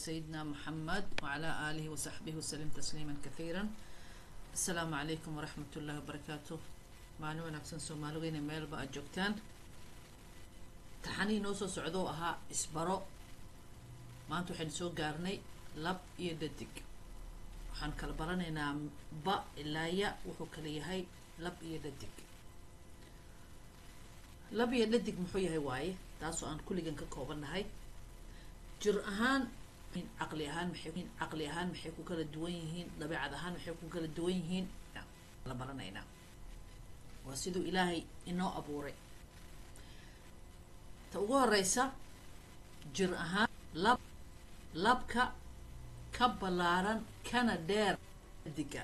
سيدنا محمد وعلى آله وصحبه وسلم تسليما كثيرا السلام عليكم ورحمة الله وبركاته maalin wanaagsan soomaalideyna meelba aad joogtaan taxanii noo soo socdoo ahaa isbaro maanta waxaynu soo gaarnay lab iyo dadig waxaan kala baranaynaa ba ilaa ya wuxuu kala yahay lab iyo dadig lab iyo dadig muxuu yahay waaye taasoo aan kulligan ka koobannahay jir ahaan caqli ahaan maxay caqli ahaan maxay ku kala duwan yihiin dabeecad ahaan maxay ku kala duwan yihiin la baranaynaa waa siduu ilaahay inoo abuuray ta ugu horeysa jir ahaan lab labka ka ballaaran kana dheer diga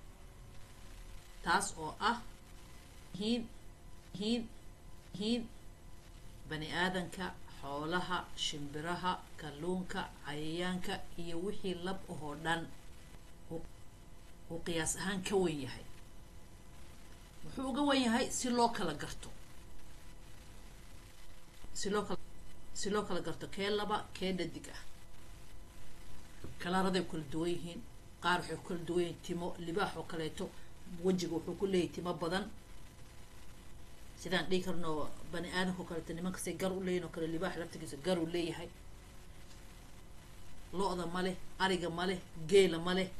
taas oo ah hiin hiin hiin bani aadanka xoolaha shimbiraha kalluunka cayayaanka iyo wixii lab ahoo dhan uu qiyaas ahaan ka wen yahay wuxuu uga wan yahay si loo kala garto si loo kala si loo kala garto kee laba kee dhadig ah kalaaraday kala duwan yihiin qaar waxay ku kala duwan yihiin timo libaax oo kaleeto wejiga wuxuu ku leeyahay timo badan sidaan dhihi karno bani aadamka oo kaleeto nimankasay gar u leeyihin oo kale libaax laftigiisa gar uu leeyahay lo-da ma leh ariga ma leh geela ma leh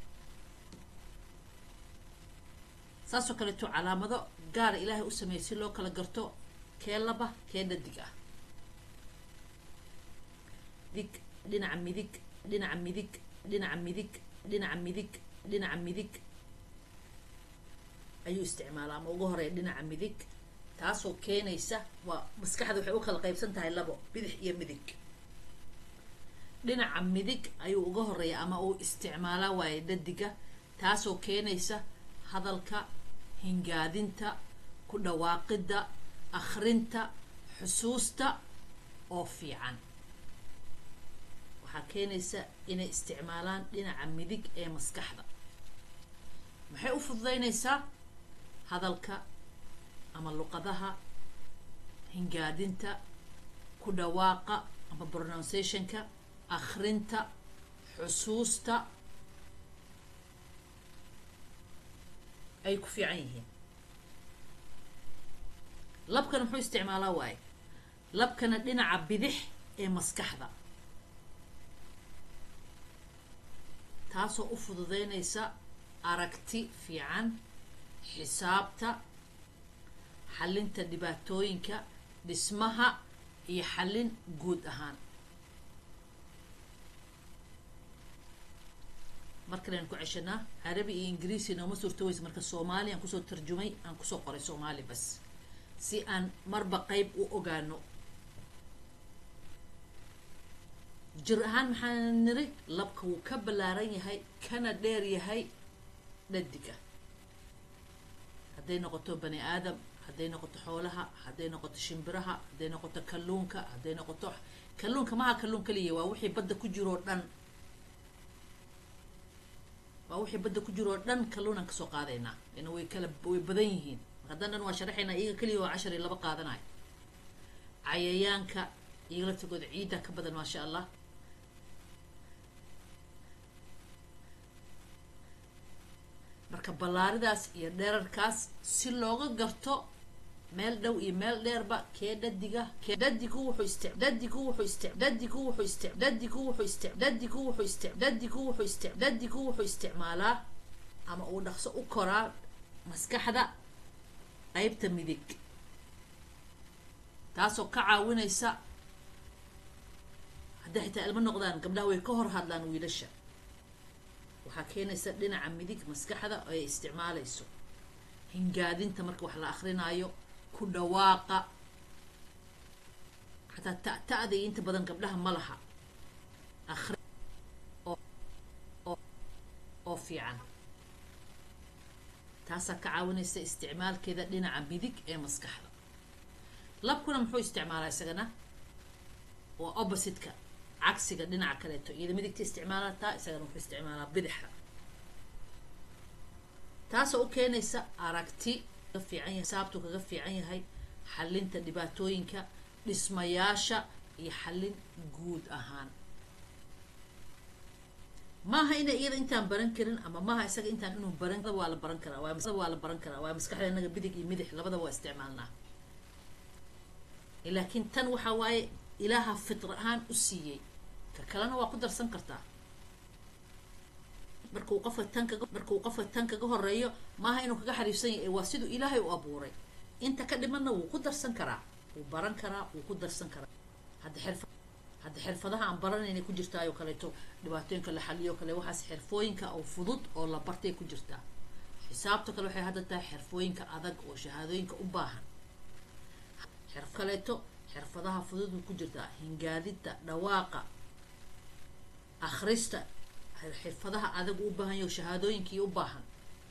saasoo kaleeto calaamado gaara ilaahay u sameeyay si loo kala garto kee laba kee dhadig ah dig dhinaca midig dhinaca midig dhinaca midig dhinaca midig dhinaca midig ayuu isticmaalaa ama ugu horeeya dhinaca midig taasoo keenaysa waa maskaxda waxay u kala qaybsan tahay labo bidix iyo midig dhinaca midig ayuu uga horeeya ama uu isticmaalaa waaye dhadiga taasoo keenaysa hadalka hingaadinta ku dhawaaqidda akhrinta xusuusta oo fiican waxaa keenaysa inay isticmaalaan dhinaca midig ee maskaxda maxay u fududeynaysaa hadalka ama luqadaha hingaadinta ku dhawaaqa ama pronunciationka akhrinta xusuusta ay ku fiican yihiin labkana muxuu isticmaalaa waaye labkana dhinaca bidix ee maskaxda taasoo u fududeynaysa aragti fiican xisaabta xallinta dhibaatooyinka dhismaha iyo xallin guud ahaan markalaynu ku ceshanaa carabi iyo ingiriisi nooma suurto weysa marka soomaali aan kusoo tarjumay aan kusoo qoray soomaali bas si aan marba qeyb u ogaano jir ahaan maxaan niri labka wuu ka ballaaran yahay kana dheer yahay dhadiga hadday noqoto bani aadam hadday noqoto xoolaha hadday noqoto shimbiraha hadday noqoto kalluunka hadday noqoto kalluunka maha kalluun kaliya waa wixii badda ku jiroo dhan waa wixii badda ku jiroo dhan kalluunaan kasoo qaadaynaa ina way kala way badan yihiin haddaan dhan waa sharaxaynaa iyaga keliya waa cashar iyo laba qaadanayo cayayaanka iyaga laftigooda ciidda ka badan maasha allah marka ballaaridaas iyo dherarkaas si looga garto meel dhow iyo meel dheerba kee dhadiga kee dhadigu wuxuu isti dhadigu wuxuu isti dhadigu wuxuu isti dhadigu wuxuu isti dhadigu wuxuu isti dhadigu wuxuu isti dhadigu wuxuu isticmaalaa ama uu dhaqso u koraa maskaxda qeybta midig taasoo ka caawinaysa hadday xitaa ilmo noqdaan gabdhaha way ka hor hadlaan wiilasha waxaa keenaysa dhinaca midig maskaxda oo ay isticmaalayso hingaadinta marka wax la akrinaayo ku dhawaaqa xataa ta ta-da iyo inta badan gabdhaha ma laha akri oo fiican taasaa ka caawinaysa isticmaalkeeda dhinaca midig ee maskaxda labkuna muxuu isticmaalaa isagana waa opposite-ka cagsiga dhinaca kaleeto iyada midigta isticmaalataa isagana wuxuu isticmaalaa bidixda taasoo u keenaysa aragti kaga fiican yahay saabtuu kaga fiican yahay xallinta dhibaatooyinka dhismayaasha iyo xallin guud ahaan maaha ina iyada intaan baran karin ama maaha isaga intaan inuu baran waa la baran karaa waa waa la baran karaa waa maskaxda inaga bidig iyo midix labadaba waa isticmaalnaa laakiin tan waxaa waaye ilaaha fitra ahaan u siiyey ka kalena waa ku darsan kartaa markuu qofka tan kaga markuu qofka tan kaga horeeyo maaha inuu kaga xariifsan yahay waa siduu ilaahay u abuuray inta ka dhimanna wuu ku darsan karaa wuu baran karaa wuu ku darsan karaa hadda xirfa hadda xirfadaha aan baranaynay ku jirtaayoo kaleeto dhibaatooyinka la xaliyo kale waxaas xirfooyinka oo fudud oo la bartay ku jirtaa xisaabta kale waxay hadda tahay xirfooyinka adag oo shahaadooyinka u baahan xirf kaleeto xirfadaha fudud ku jirtaa hingaadidda dhawaaqa akhrista xirfadaha adag u baahan yaho shahaadooyinkii u baahan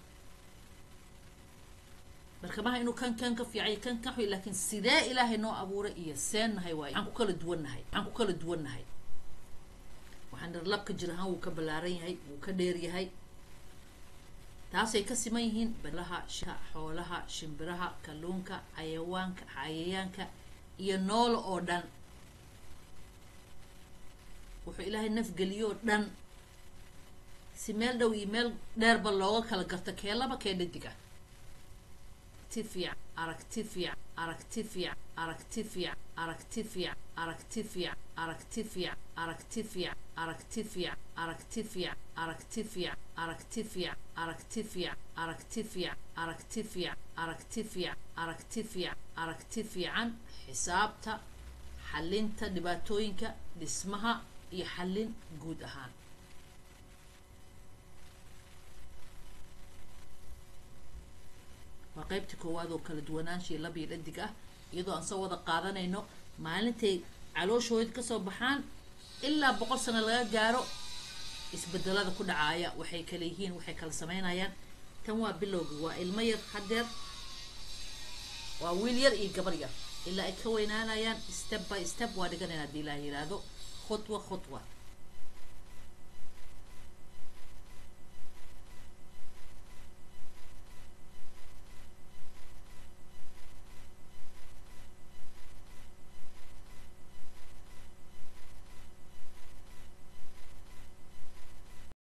marka maha inuu kan kan ka fiicay kan kan xuy laakiin sidee ilaahay noo abuuray iyo seen nahay waayo waxaan ku kala duwan nahay waxaan ku kala duwan nahay waxaan dhar labka jir ahaan wuu ka ballaaran yahay wuu ka dheer yahay taasay ka siman yihiin balaha xoolaha shimbiraha kalluunka xayawaanka cayayaanka iyo noolo oo dhan wuxuu ilaahay nafgeliyoo dhan si meel dhow iyo meel dheerba looga kala garto kee laba kee dhadiga aragti fiican aragti fiican aragti fiican aragti fiican aragti fiican aragti fiican aragti fiican aragti fiican aragti fiican aragti fiican aragti fiican aragti fiican aragti fiican aragti fiican aragti fiican aragti fiican aragti fiican aragti fiican xisaabta xalinta dhibaatooyinka dhismaha iyo xallin guud ahaan waa qaybta koowaad oo kala duwanaanshiya labiyo dhadig ah iyadoo aan soo wada qaadanayno maalintay calooshooda kasoo baxaan ilaa boqol sano laga gaaro isbedelada ku dhacaaya waxay kala yihiin waxay kala sameynayaan tan waa bilowga waa ilmo yar hadeer waa wiil yar iyo gabar yar ilaa ay ka weynaanayaan step by step waa dhiganayna hadii ilaah yiraahdo khudwa khudwa